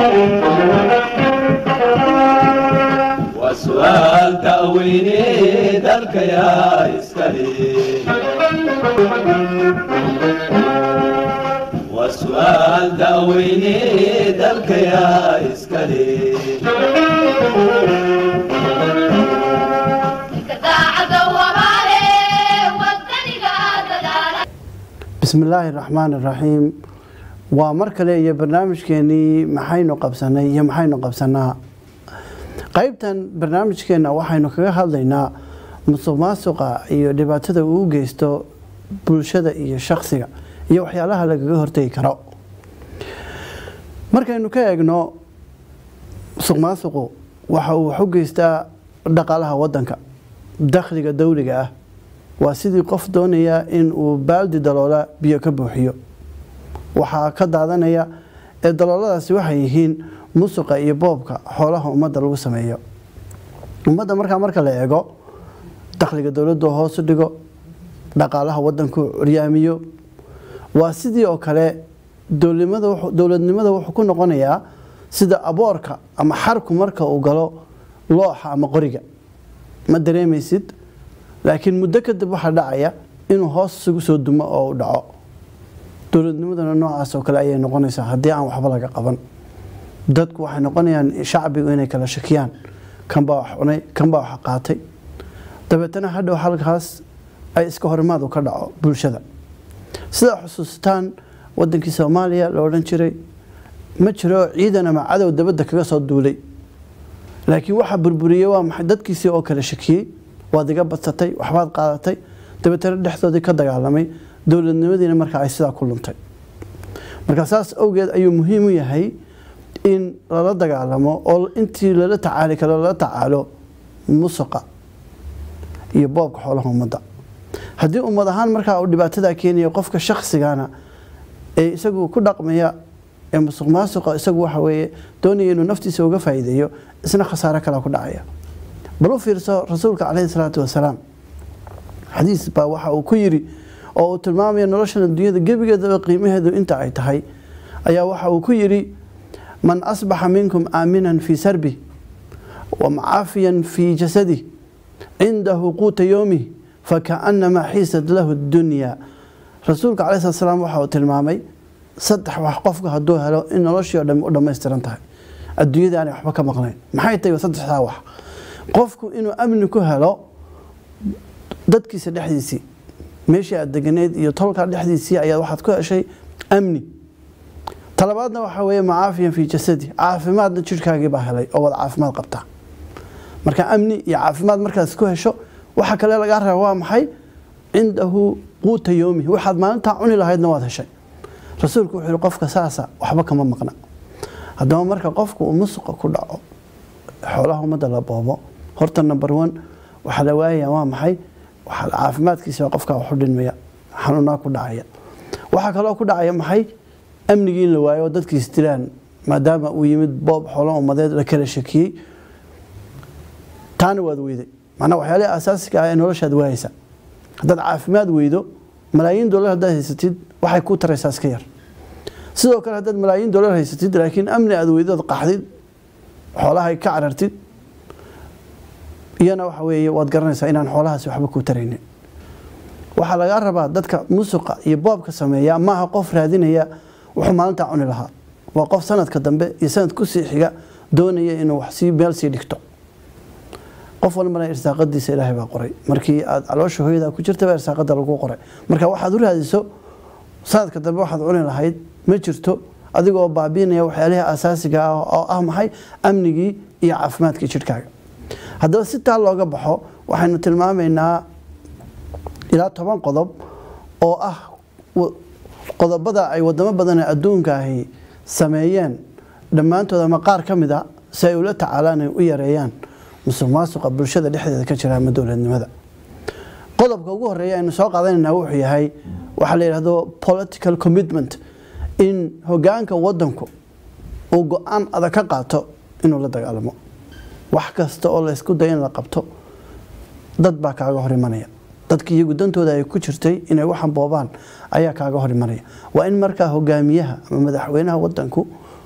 وسؤال تأويني ذلك يا إسكالي وسؤال تأويني ذلك يا إسكالي bismi illaahi raxmaan iraxiim waa mar kale iyo barnaamijkeenii maxaynu qabsanay iyo maxaynu qabsanaa qeybtan barnaamijkeena waxaynu kaga hadlaynaa musuq maasuqa iyo dhibaatada uu geysto bulshada iyo shaksiga iyo waxyaalaha lagaga hortegi karo markaynu ka eegno musuq maasuqu waxa uu wax u geystaa dhaqaalaha wadanka dakhliga dowliga ah waa sidii qof doonaya in uu baaldi daloola biyo ka buuxiyo waxaa ka daadanaya ee dalooladaasi waxay yihiin musuqa iyo boobka xoolaha ummadda lagu sameeyo ummadda markaa marka la eego dakhliga dowladdu hoosu dhigo dhaqaalaha wadanku curyaamiyo waa sidii oo kale dowladnimada wuxuu ku noqonayaa sida aboorka ama xarku marka uu galo looxa ama qoriga ma dareemaysid laakiin muddo kadib waxaa dhacaya inuu hoos isugu soo dumo oo u dhaco dowladnimadana noocaas oo kale ayay noqonaysaa haddii aan waxba laga qaban dadku waxay noqonayaan shacbigu inay kala shakiyaan kanbaa wax cunay kanbaa wax qaatay dabeetana hadhow halkaas ay iska horimaadu ka dhaco bulshada sidaa xusuustaan wadankii soomaaliya la odhan jiray ma jiro ciidan ama cadow dabadda kaga soo duulay laakiin waxaa burburiyey waa maxay dadkiisii oo kala shakiyey waad iga badsatay waxbaad qaadatay dabeetana dhexdoodii ka dagaalamay dowladnimadiina markaa ay sidaa ku luntay marka saas awgeed ayuu muhiim u yahay in lala dagaalamo oo intii lala tacaali karo lala tacaalo musuqa iyo boobka xoolaha ummadda haddii ummad ahaan markaa uu dhibaatadaa keenayo qofka shaksigana ee isagu ku dhaqmaya ee musuq maasuqa isagu waxa weeye doonaya inuu naftiisa uga faa'iideeyo isna khasaare kala ku dhacaya bal u fiirso rasuulka caleyhi salaatu wasalaam xadiis baa waxa uu ku yiri oo uu tilmaamaya noloshan adduunyada gebigeedaba qiimaheedu inta ay tahay ayaa waxa uu ku yiri man asbaxa minkum aaminan fii sarbi wa macaafiyan fii jasadi cindahu quuta yoomih fakaanamaa xiisad lahu dunya rasuulka caleyhi salatu wasalaam waxa uu tilmaamay saddex wax qofka hadduu helo in noloshii o dham u dhammaystiran tahay adduunyada aanay waxba ka maqnayn maxay tahay saddexdaa wax qofku inuu amni ku helo dadkiisa dhexdiisii meeshii aad deganeyd iyo tolkaa dhexdiisii ayaad waxaad ku heshay amni talabaadna waxaa weeye macaafiyan fii jasadi caafimaadna jirhkaagii baa helay oo wad caafimaad qabtaa marka amni iyo caafimaad markaad isku hesho waxa kale lagaa raba waa maxay cindahu quuta yoomi waxaad maalintaa cuni lahaydna waad heshay rasuulku wuxuu yihi qofka saasa waxba kama maqna haddaba marka qofku uu musuqa ku dhaco xoolaha ummadda la boobo horta number one waxaa la waayaya waa maxay waxaa caafimaadkiisa qofka waxu dhinmaya xanuunaa ku dhacaya waxaa kaloo ku dhacaya maxay amnigii in la waayo oo dadkiis dilaan maadaama uu yimid boob xoolo ummadeed la kala shakiyey taana waad weyday macnaa waxyaalihi asaasiga ah ee noloshaad waayeysa haddaad caafimaad weydo malaayiin dollar haddaad haysatid waxay ku taraysaa iska yar sidoo kale haddaad malaayiin dollar haysatid laakiin amni aad weydood qaxdid xoolaha ka carartid iyana waxa weeye waad garanaysaa inaan xoolahaasi waxba kuu taraynin waxaa lagaa rabaa dadka musuqa iyo boobka sameeya maaha qof raadinaya wuxuu maalintaa cuni lahaa waa qof sanadka dambe iyo sanad kusii xiga doonaya inuu wax sii meel sii dhigto qof walbana irsaaqadiisa ilaahay baa qoray markii aad caloosha hooyada ku jirtaba irsaaqada lagu qoray marka waxaad u raadiso sanadka dambe waxaad cuni lahayd ma jirto adigoo baabiinaya waxyaalihii asaasiga ah oo ah maxay amnigii iyo caafimaadkii jidhkaaga haddaba si taa looga baxo waxaynu tilmaamaynaa ilaa toban qodob oo ah qodobada ay wadamo badan ee adduunka ahi sameeyeen dhammaantood ama qaar ka mid a si ay ula tacaalaan ay u yareeyaan musuq maasuqa bulshada dhexdeeda ka jira ama dowladnimada qodobka ugu horeeya aynu soo qaadanaynaa wuxuu yahay waxaa la yidhahdo political commitment in hogaanka wadanku uu go-aan adag ka qaato inuu la dagaalamo wax kasta oo laysku dayo in la qabto dad baa kaaga hor imanaya dadki iyagu dantooda ay ku jirtay inay waxan boobaan ayaa kaaga hor imanaya waa in markaa hogaamiyaha ama madaxweynaha wadanku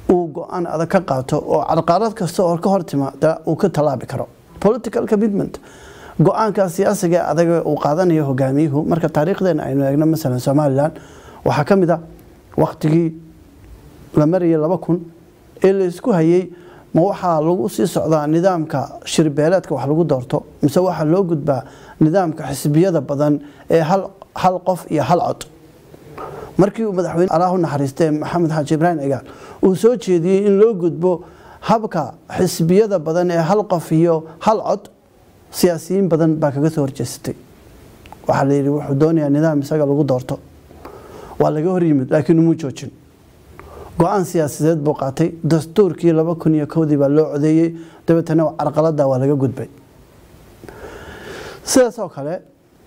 uu go-aan adag ka qaato oo carqalad kasta oo ka hor timaada uu ka tallaabi karo political commitment go-aanka siyaasiga adag uu qaadanayo hogaamiyuhu marka taariikhdeena aynu eegno masalan somalilan waxaa ka mid a waktigii la marayay laba kun ee la isku hayay ma waxaa lagu sii socdaa nidaamka shirbeeleedka wax lagu doorto mise waxaa loo gudbaa nidaamka xisbiyada badan ee hal hal qof iyo hal cod markii uu madaxweyne allah u naxariistee maxamed xaaji ibraahim cigaal uu soo jeediyey in loo gudbo habka xisbiyada badan ee hal qof iyo hal cod siyaasiyiin badan baa kaga soo horjeestay waxaa la yidhi wuxuu doonayaa nidaam isaga lagu doorto waa laga hor yimid laakiin umuu joojin go-aan siyaasadeed buu qaatay dastuurkii laba kun iyo kowdii baa loo codeeyey dabeetana carqalada waa laga gudbay sidaas oo kale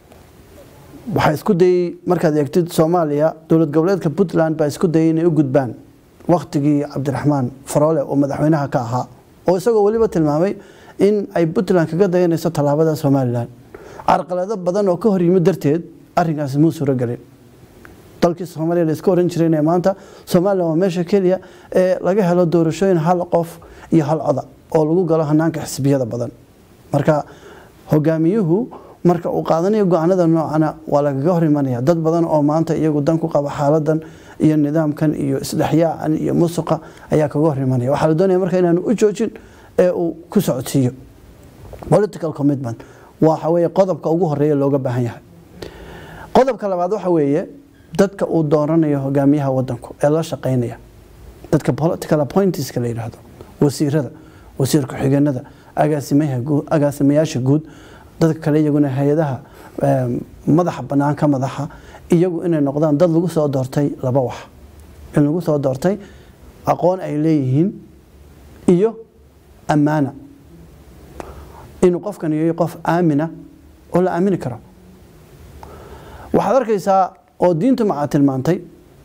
waxaa isku dayey markaad eegtid soomaaliya dowlad goboleedka puntland baa isku dayay inay u gudbaan waktigii cabdiraxmaan faroole oo madaxweynaha ka ahaa oo isagoo weliba tilmaamay in ay puntland kaga dayanayso tallaabada somalilan carqalado badan oo ka hor yimid darteed arinkaasi muu suuragelin dalkii soomaaliya la iska oran jiray ee maanta somalilan waa meesha keliya ee laga helo doorashooyin hal qof iyo hal coda oo lagu galo hanaanka xisbiyada badan marka hogaamiyuhu marka uu qaadanayo go-aanada noocana waa lagaga hor imanaya dad badan oo maanta iyagu dan ku qaba xaaladan iyo nidaamkan iyo isdhexyaacan iyo musuqa ayaa kaga hor imanaya waxaa la doonaya marka inaanu u joojin ee uu ku socodsiiyo political commitment waxa weeye qodobka ugu horeeya looga baahan yahay qodobka labaad waxa weeye dadka uu dooranayo hogaamiyaha wadanku ee la shaqeynaya dadka political appointeeska la yidhaahdo wasiirada wasiir ku-xigeenada agaasimayaasha guud dadka kale iyaguna hay-adaha madaxa bannaan ka madaxa iyagu inay noqdaan dad lagu soo doortay laba wax in lagu soo doortay aqoon ay leeyihiin iyo ammaana inuu qofkan yahay qof aamina oo la aamini karo waxaad arkaysaa oo diintu macaa tilmaantay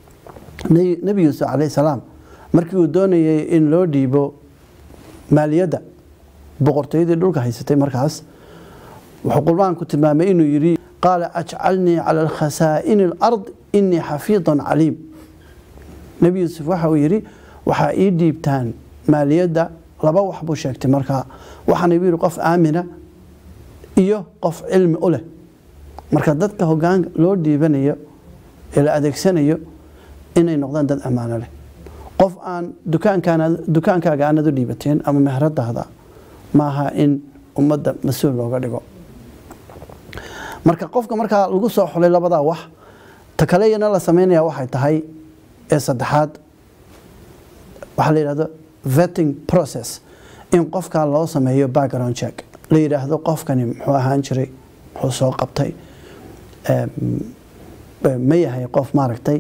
nebi yuusuf calayhi salaam markii uu doonayay in loo dhiibo maaliyadda boqortooyadii dhulka haysatay markaas wuxuu qurbaanku tilmaamay inuu yidhi qaala ajcalnii cala alkhasaa'ini alard inii xafiidun caliim nebi yuusuf waxa uu yidhi waxaa ii dhiibtaan maaliyadda laba wax buu sheegtay markaa waxaana igu yidhi qof aamina iyo qof cilmi u leh marka dadka hogaan loo dhiibanayo ee la adeegsanayo inay noqdaan dad ammaano leh qof aan dukaankaaga aanad u dhiibateen ama meheradaada maaha in ummadda mas-uul looga dhigo marka qofka markaa lagu soo xulay labadaa wax ta kaleyana la sameynaya waxay tahay ee saddexaad waxaa la yidhahdo vetting process in qofkaa loo sameeyo background check la yidhaahdo qofkani muxuu ahaan jiray muxuu soo qabtay ma yahay qof maaragtay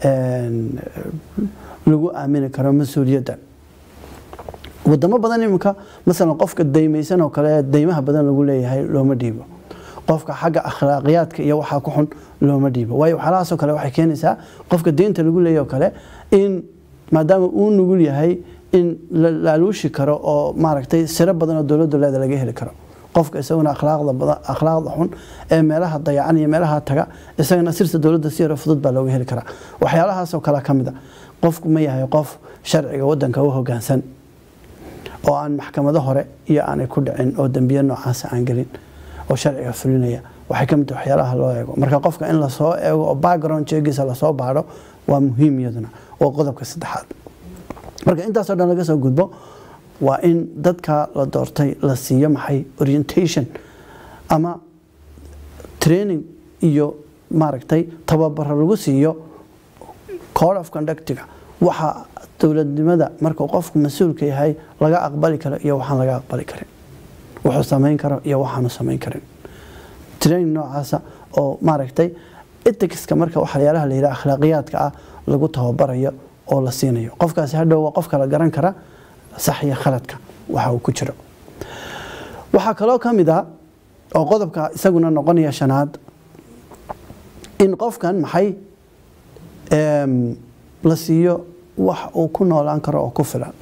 lagu aamini karo mas-uuliyadda wadamo badan iminka masalan qofka daymaysan oo kale daymaha badan lagu leeyahay looma dhiibo qofka xagga akhlaaqiyaadka iyo waxaa ku xun looma dhiibo waayo waxyaalahaasoo kale waxay keenaysaa qofka deynta lagu leeyahy oo kale in maadaama uu nugul yahay in la laaluushi karo oo maaragtay siro badan oo dowladdu leeda laga heli karo qofka isaguna akhlaaqda badan akhlaaqda xun ee meelaha dayacan iyo meelaha taga isagana sirta dowladda si yaro fudud baa looga heli karaa waxyaalahaasoo kale ka mid a qofku ma yahay qof sharciga wadanka u hogaansan oo aan maxkamado hore iyo aanay ku dhicin oo dembiye noocaasa aan gelin oo sharciga fulinaya waxay ka mid tahay waxyaalaha loo eego marka qofka in lasoo eego oo background cheegiisa lasoo baadho waa muhiim iyaduna waa qodobka saddexaad marka intaasoo dhan laga soo gudbo waa in dadka la doortay la siiyo maxay orientation ama training iyo maaragtay tababaro lagu siiyo code of conductiga waxa dowladnimada markuu qofku mas-uulka yahay laga aqbali karo iyo waxaan laga aqbali karin wuxuu samayn karo iyo waxaanu samayn karin training noocaasa oo maaragtay ethicska marka waxyaalaha la yidhaha akhlaaqiyaadka ah lagu tababarayo oo la siinayo qofkaasi hadhow waa qof kala garan kara sax iyo khaladka waxa uu ku jiro waxaa kaloo ka mid ah oo qodobka isaguna noqonaya shanaad in qofkan maxay la siiyo wax uu ku noolaan karo oo ku filan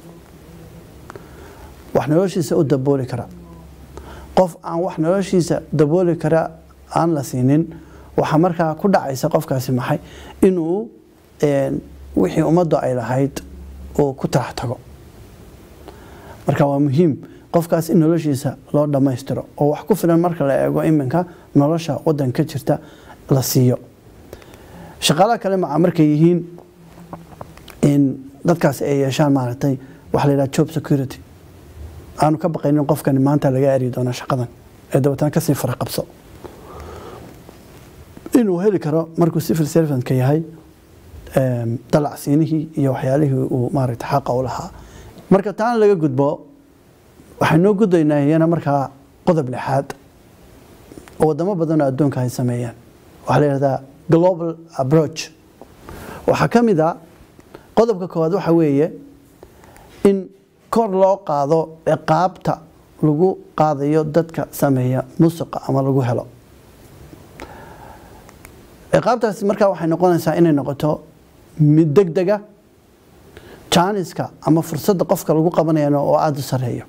wax noloshiisa u dabooli kara qof aan wax noloshiisa dabooli kara aan la siinin waxaa markaa ku dhacaysa qofkaasi maxay inuu wixii ummaddu ay lahayd uu ku tarax tago marka waa muhiim qofkaas in noloshiisa loo dhammaystiro oo wax ku filan marka la eego iminka nolosha wadanka jirta la siiyo shaqaalaha kale maca markay yihiin in dadkaasi ay yeeshaan maaragtay waxa la yidhaha job security aanu ka baqaynin qofkani maanta laga eri doono shaqadan ee dabeetana kasii fara qabso inuu heli karo markuu civil servantka yahay dalacsiinihii iyo waxyaalihii uu maaragtay xaqa u lahaa marka taan laga gudbo waxaynoo gudaynaa iyana markaa qodob lixaad oo wadamo badan oo adduunka ay sameeyaan waxaa la yidhahdaa global approach waxaa ka mid a qodobka koowaad waxa weeye in kor loo qaado ciqaabta lagu qaadayo dadka sameeya musuqa ama lagu helo ciqaabtaasi markaa waxay noqonaysaa inay noqoto mid deg dega jaaniska ama fursadda qofka lagu qabanayana oo aada u sareeyo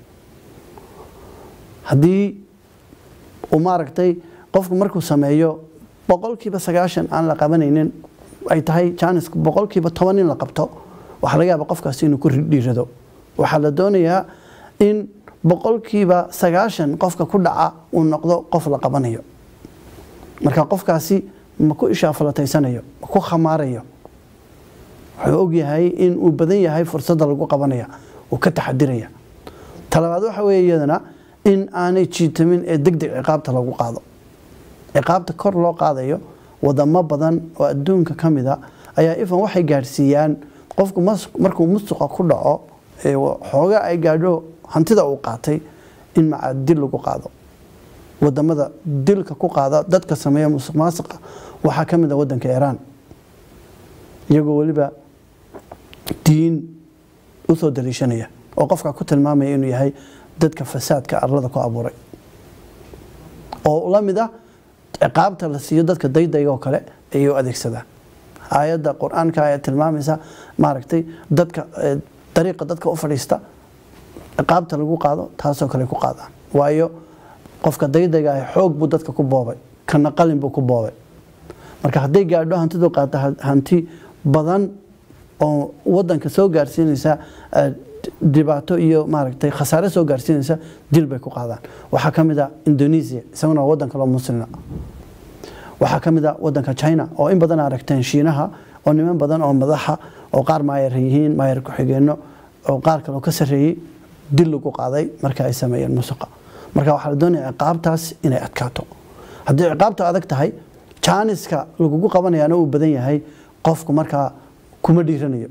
haddii uu maaragtay qofku markuu sameeyo boqolkiiba sagaashan aan la qabanaynin ay tahay jaanisku boqolkiiba toban in la qabto waxaa laga yaaba qofkaasi inuu ku dhiirado waxaa la doonayaa in boqolkiiba sagaashan qofka ku dhaca uu noqdo qof la qabanayo marka qofkaasi ma ku ishaafalatayanayo ma ku khamaarayo wuxuu ogyahay in uu badan yahay fursadda lagu qabanaya uu ka taxadiraya talabaad waxa weeye iyadana in aanay jiitamin ee deg deg ciqaabta lagu qaado ciqaabta kor loo qaadayo wadamo badan oo adduunka ka mid a ayaa ifan waxay gaadhsiiyaan qofku markuu musuqa ku dhaco ee xooga ay gaadho hantida uu qaatay in macaa dil lagu qaado wadamada dilka ku qaada dadka sameeya musuq maasuqa waxaa ka mid a wadanka iiraan iyagoo weliba diin usoo daliishanaya oo qofka ku tilmaamaya inuu yahay dadka fasaadka arlada ku abuuray oo la mid ah ciqaabta la siiyo dadka daydayga oo kale ayay u adeegsadaan aayadda qur-aanka ayaa tilmaamaysa maaragtay dadka dariiqa dadka u fadhiista ciqaabta lagu qaado taasoo kale ku qaadaan waayo qofka daydayga ah xoog buu dadka ku boobay kana qalin buu ku boobay marka hadday gaadho hantidu qaata hanti badan oo wadanka soo gaarsiinaysa dhibaato iyo maaragtay khasaare soo gaarsiinaysa dil bay ku qaadaan waxaa ka mid a indonesia isaguna waa wadan kaloo muslima waxaa ka mid a wadanka china oo in badan aragteen shiinaha oo niman badan oo madaxa oo qaar maayar yihiin maayar ku-xigeenno oo qaar kaloo ka sarreeyey dil lagu qaaday marka ay sameeyeen musuqa marka waxaa la doonaya ciqaabtaas inay adkaato haddii ciqaabta adag tahay jaaniska lagugu qabanayaana uu badan yahay qofku markaa kuma dhiiranayo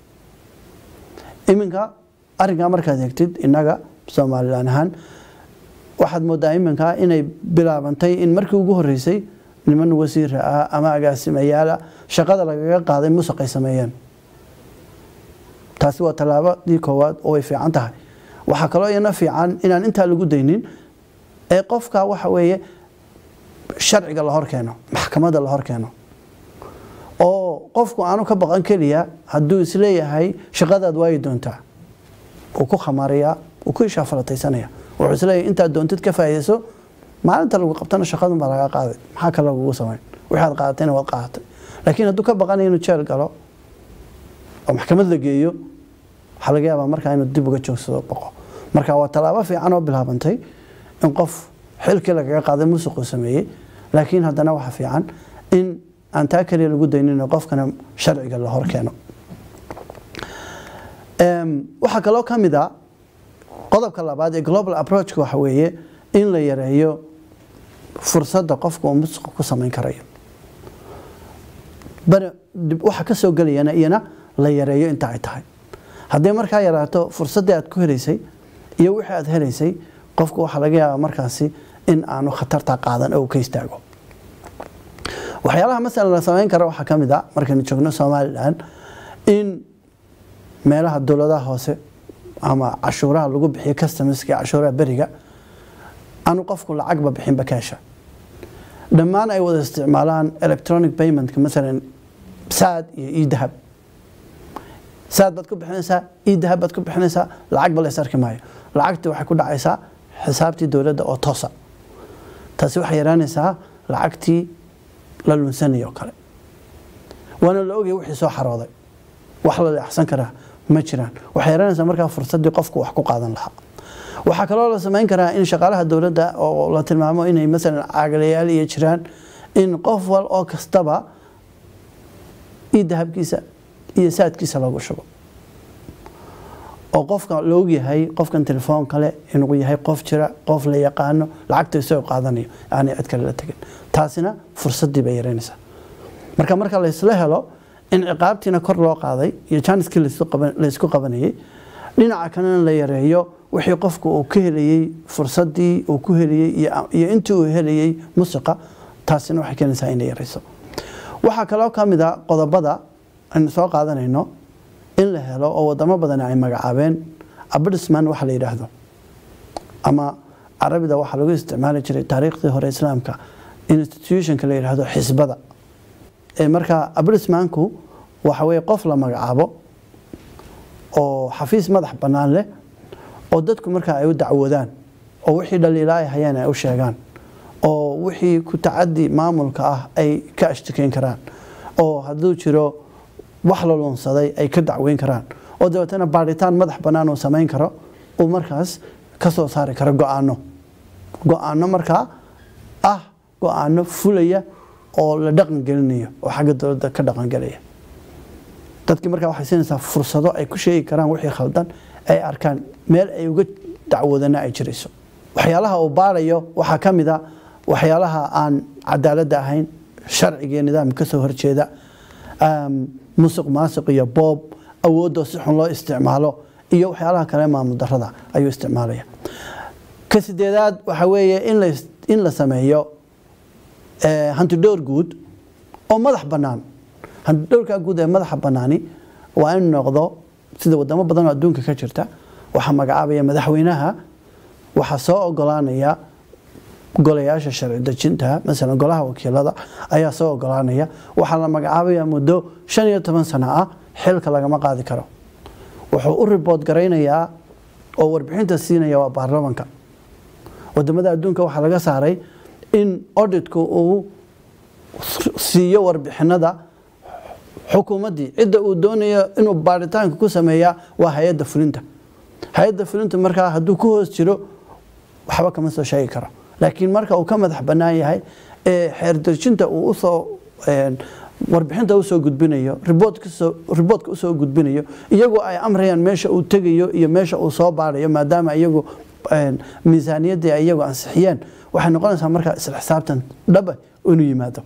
iminka arrinkaa markaad eegtid innaga somalilan ahaan waxaad moodaa iminka inay bilaabantay in markii ugu horreysay niman wasiira ah ama agaasimayaala shaqada lagaga qaaday musuq ay sameeyeen taasi waa tallaabadii koowaad oo way fiican tahay waxaa kaloo iyana fiican inaan intaa lagu daynin ee qofka waxa weeye sharciga la hor keeno maxkamadda la hor keeno oo qofku aanu ka baqan keliya hadduu isleeyahay shaqadaad waayi doontaa uu ku khamaarayaa uu ku ishaafalataysanaya wuxuu isleeyahay intaad doontid ka faa'iidayso maalinta lagu qabtana shaqadun baa laga qaaday maxaa kale lagugu samayn waxaad qaadatayna waad qaadatay laakiin hadduu ka baqanayo inuu jeel galo oo maxkamad la geeyo waxaa laga yaabaa markaa inuu dib uga joogsado boqo marka waa tallaabo fiican oo bilaabantay in qof xilkii lagaga qaaday musuquu sameeyey laakiin haddana waxa fiican in aan taa kaliya lagu daynin qofkana sharciga la hor keeno waxaa kaloo ka mid a qodobka labaad ee global approachka waxa weeye in la yareeyo fursadda qofka uu musuqa ku samayn karayo waxa ka soo gelayana iyana la yareeyo inta ay tahay hadday markaa yaraato fursaddii aad ku helaysay iyo wixii aad helaysay qofku waxaa laga yaabaa markaasi in aanu khatarta qaadan oo ka istaago waxyaalaha masalan la samayn kara waxaa ka mid a markaynu joogno somalilan in meelaha dowladaha hoose ama cashuuraha lagu bixiyo customerska cashuuraha beriga aanu qofku lacagba bixinba kaasha dhammaan ay wada isticmaalaan electronic paymentka masalan saad iyo idahab saad baad ku bixinaysaa idahab baad ku bixinaysaa lacagba la is arki maayo lacagtii waxay ku dhacaysaa xisaabtii dowladda oo toosa taasi waxay yaraanaysaa lacagtii la lunsanaya oo kale waana la ogaya wixii soo xarooday wax la leexsan karaa ma jiraan waxay yaranaysaa markaa fursaddii qofku wax ku qaadan lahaa waxaa kaloo la samayn karaa in shaqaalaha dowladda oo la tilmaamo inay masalan caagalayaal iyo jiraan in qof wal oo kastaba iyo dahabkiisa iyo saadkiisa loogu shubo oo qofka la ogyahay qofkan telefoon kale inuu yahay qof jira qof la yaqaano lacagta isagoo qaadanayo aanay cid kale la tegin taasina fursaddii bay yaraynaysaa marka marka laysla helo in ciqaabtiina kor loo qaaday iyo jaaniskii laysku qabanayay dhinaca kalena la yareeyo wixii qofku uu ka helayey fursaddii uu ku helayey iyo intii uu helayey musiqa taasina waxay keenaysaa inay yarayso waxaa kaloo ka mid a qodobada aynu soo qaadanayno in la helo oo wadamo badan ay magacaabeen abdisman waxa la yidhaahdo ama carabida waxaa lagu isticmaali jiray taariikhdii hore islaamka institutionka la yidhaahdo xisbada marka abdismanku waxa weye qof la magacaabo oo xafiis madax bannaan leh oo dadku markaa ay u dacwoodaan oo wixii dhaliila ay hayaan ay u sheegaan oo wixii ku tacadi maamulka ah ay ka ashtikeyn karaan oo hadduu jiro wax la luunsaday ay ka dacweyn karaan oo dabeetana baadhitaan madax bannaan uu samayn karo uu markaas ka soo saari karo go-aano go-aano markaa ah go-aano fulaya oo la dhaqan gelinayo oo xagga dowladda ka dhaqangelaya dadkii markaa waxay siinaysaa fursado ay ku sheegi karaan wixii khaldan ay arkaan meel ay uga dacwoodana ay jirayso waxyaalaha uu baarayo waxaa ka mid a waxyaalaha aan cadaaladda ahayn sharciga iyo nidaamka kasoo horjeeda musuq maasuq iyo boob awoodoo si xun loo isticmaalo iyo waxyaalaha kale maamul darada ayuu isticmaalaya ka sideedaad waxa weeye in la sameeyo hantidhowr guud oo madax bannaan hantidhowrkaa guud ee madaxa bannaani waa in noqdo sida wadamo badan oo adduunka ka jirta waxaa magacaabaya madaxweynaha waxaa soo ogolaanaya golayaasha sharci dejinta masalan golaha wakiilada ayaa soo ogolaanaya waxaa la magacaabaya muddo shan iyo toban sano ah xilka lagama qaadi karo wuxuu u ribood garaynayaa oo warbixinta siinaya waa baarlamanka wadamada adduunka waxaa laga saaray in auditku uu siiyo warbixinada xukuumaddii cidda uu doonayo inuu baaritaanka ku sameeyaa waa hay-adda fulinta hay-adda fulinta markaa hadduu ku hoos jiro waxba kama soo sheegi karo laakiin marka uu ka madax bannaan yahay ee xeerdejinta uu usoo warbixinta usoo gudbinayo riboodka usoo gudbinayo iyagoo ay amrayaan meesha uu tegayo iyo meesha uu soo baarayo maadaama iyagu miisaaniyaddii ay iyagu ansixiyeen waxay noqonaysaa markaa isla xisaabtan dhaba inuu yimaado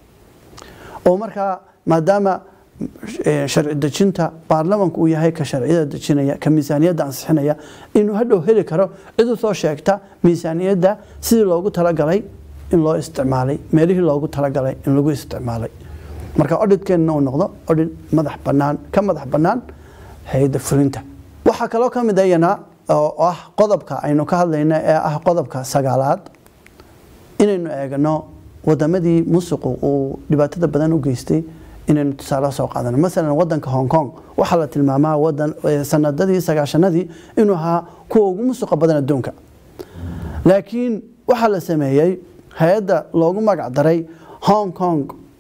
oo markaa maadaama sharci dejinta baarlamanku uu yahay ka sharciyada dejinaya ka miisaaniyadda ansixinaya inuu hadhow heli karo cid u soo sheegta miisaaniyadda sidii loogu talagalay in loo isticmaalay meelihii loogu talagalay in lagu isticmaalay marka odhidkeenna uu noqdo odhid madax bannaan ka madax bannaan hay-adda fulinta waxaa kaloo ka mid ayana oo ah qodobka aynu ka hadlayna ee ah qodobka sagaalaad inaynu eegno wadamadii musuqu uu dhibaatada badan u geystay inaynu tusaale soo qaadano masalan wadanka hong kong waxaa la tilmaamaa wadan sanadadii sagaashanadii inuu ahaa kuwa ugu musuqa badan adduunka laakiin waxaa la sameeyey hay-adda loogu magac daray hong kong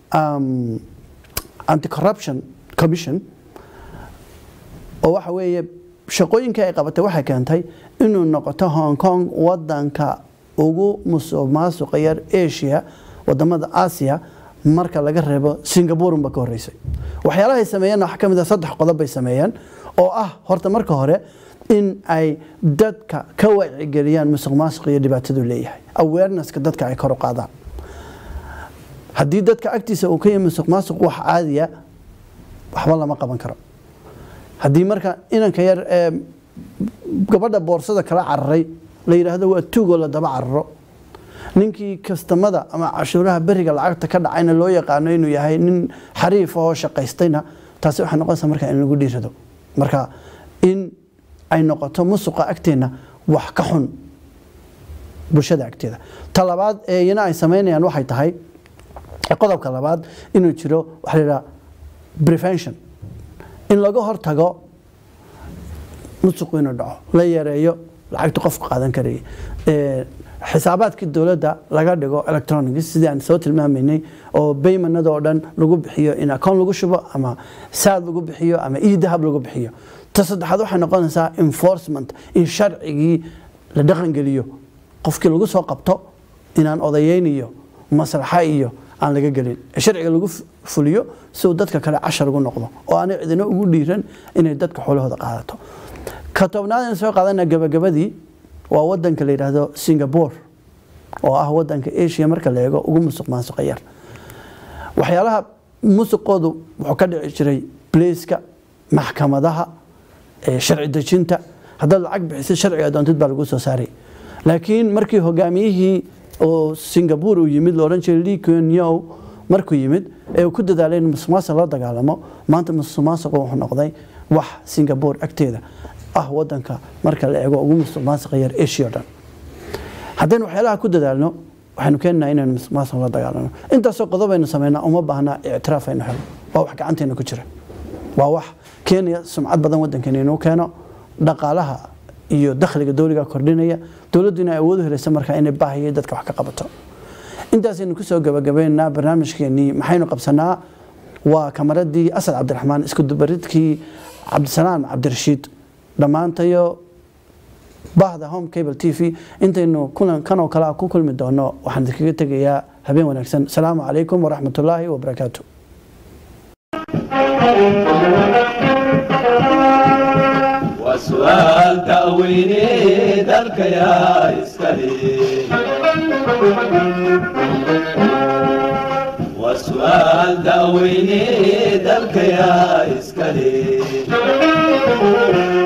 anti corruption commission oo waxa weeye shaqooyinkii ay qabatay waxay keentay inuu noqoto hong kong wadanka ugu musuq maasuqa yar asia wadamada asia marka laga reebo singapore unba ka horeysay waxyaalaha ay sameeyeen waxaa ka mid ah saddex qodob bay sameeyeen oo ah horta marka hore in ay dadka ka wacyigeliyaan musuq maasuq iyo dhibaatadu leeyahay awarenesska dadka ay kor u qaadaan haddii dadka agtiisa uu ka yahay musuq maasuq wax caadiya waxba lama qaban karo haddii marka inanka yar ee gabadha boorsada kala cararay la yidhaahdo waa tuugoo la daba cararo ninkii kastamada ama cashuuraha beriga lacagta ka dhacayna loo yaqaano inuu yahay nin xariif oo shaqaystayna taasi waxay noqonaysaa marka in lagu dhiirado marka in ay noqoto musuqa agteenna wax ka xun bulshada agteeda ta labaad ee iyana ay samaynayaan waxay tahay qodobka labaad inuu jiro waxa la yidhaha prevention in laga hortago musuqu inuu dhaco la yareeyo lacagta qofku qaadan karaya xisaabaadkii dowladda laga dhigo electronics sidii aan soo tilmaamaynay oo baymanada oo dhan lagu bixiyo in akoon lagu shubo ama saad lagu bixiyo ama e dahab lagu bixiyo ta saddexaad waxay noqonaysaa enforcement in sharcigii la dhaqangeliyo qofkii lagu soo qabto inaan odayeyn iyo maslaxa iyo aan laga gelin ee sharciga lagu fu- fuliyo si uu dadka kale cashar ugu noqdo oo aanay cidina ugu dhiiran inay dadka xoolahooda qaadato ka tobnaad aan soo qaadana gabagabadii waa wadanka la yidhaahdo singapore oo ah wadanka asia marka la eego ugu musuq maasuqa yar waxyaalaha musuqoodu wuxuu ka dhici jiray blaiska maxkamadaha ee sharci dejinta haddaad lacag bixisid sharciga doontid baa lagu soo saaray laakiin markii hogaamiyihii oo singapore uu yimid loodhan jiray lee kuan yew markuu yimid ee uu ku dadaalay in musuqmaasuq la dagaalamo maanta musuqmaasuqu wuxuu noqday wax singapore agteeda ah wadanka marka la eego ugu musuqmaasuqa yar asia o dhan haddaynu waxyaalaha ku dadaalno waxaynu keenaynaa inaynu musuqmaasuq la dagaalano intaasoo qodob aynu samaynaa uma baahnaa ictiraaf aynu helo waa wax gacanteena ku jira waa wax keenaya sumcad badan wadankeena inuu keeno dhaqaalaha iyo dakhliga dowliga kordhinaya dowladdu inay awood u helaysa markaa inay baahiya dadka wax ka qabato intaasaynu kusoo gabagabeynaa barnaamijkeenii maxaynu qabsanaa waa kamaradii asad cabdiraxmaan isku dubaridkii cabdisalaam cabdirashiid dhammaantayo bahda home cable t v intaynu kulan kan oo kale ah ku kulmi doono waxaan idinkaga tegayaa habeen wanaagsan asalaamu calaykum waraxmatullaahi wabarakaatu وسؤال تأويني ذلك يا إسكالي وسؤال تأويني ذلك يا إسكالي